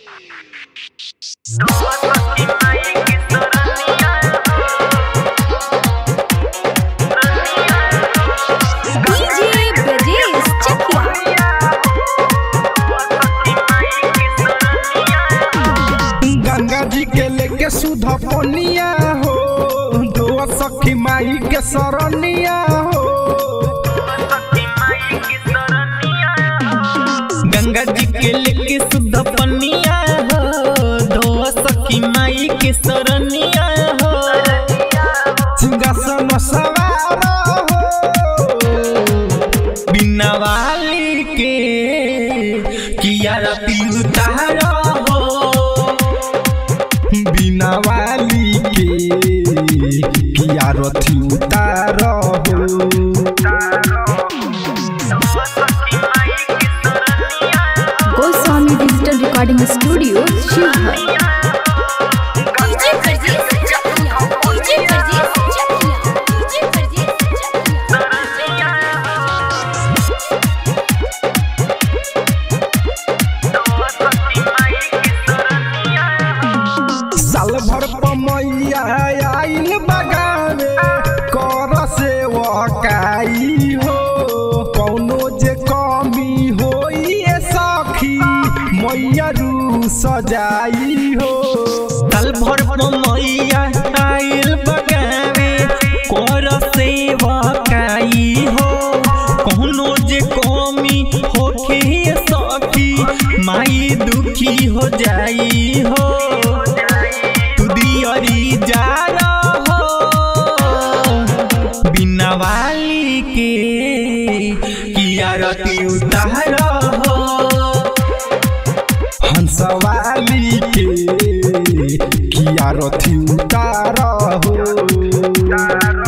DJ Brajesh चकिया गंगा जी के लेके सुध पनिया हो दो सखी माई के सरनिया हो गंगा जी के लेके शुद्ध पनिया हो धो सखी माई के सरनिया हो सिंहासन सवार हो बिना वाली के किया रति उतार हो बिना वाली के किया रथी उतार हो Goswami digital recording studio Shivhar DJ Brajesh Chakiya DJ Brajesh Chakiya DJ Brajesh साल भर पमैया आइल बगाने कर से वकाई हो कौनो जे कमी होई ए सखी मैया रू सजाई हो तल भर मैया आइल बगावे कर सेवा काई हो कोनो जे कमी होखे सखी माई दुखी हो जाई हो तू दियरी जा हो बिना वाली के किया रति उतार हो हंसवाली के किया रथी उतार हो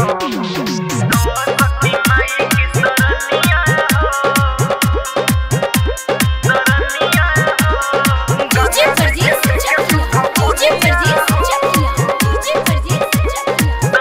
DJ Brajesh Chakiya DJ Brajesh Chakiya DJ Brajesh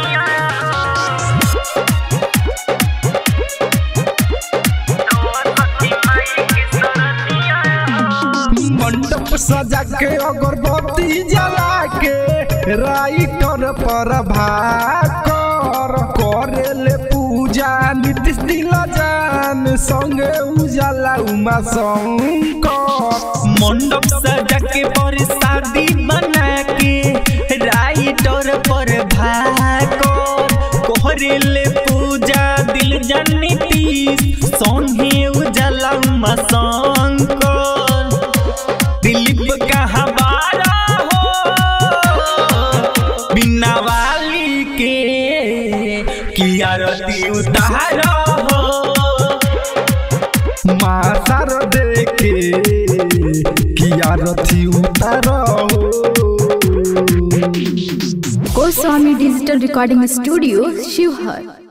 मंडप सजा के अगरबत्ती जला के राइटर पर भाकर करेले पूजा नीतीश दिल जान संगे उजाला उमा शंकर मंडप सजा के पर शादी बना के राइटर पर भाकर कोहरेले पूजा दिल जनिती संगे उजला उमा शंकर दिलीप का हवाला हो बिना वाली के किया रति उतार हो मासार देखे किया रथी उतार हो Goswami digital recording studio Sheohar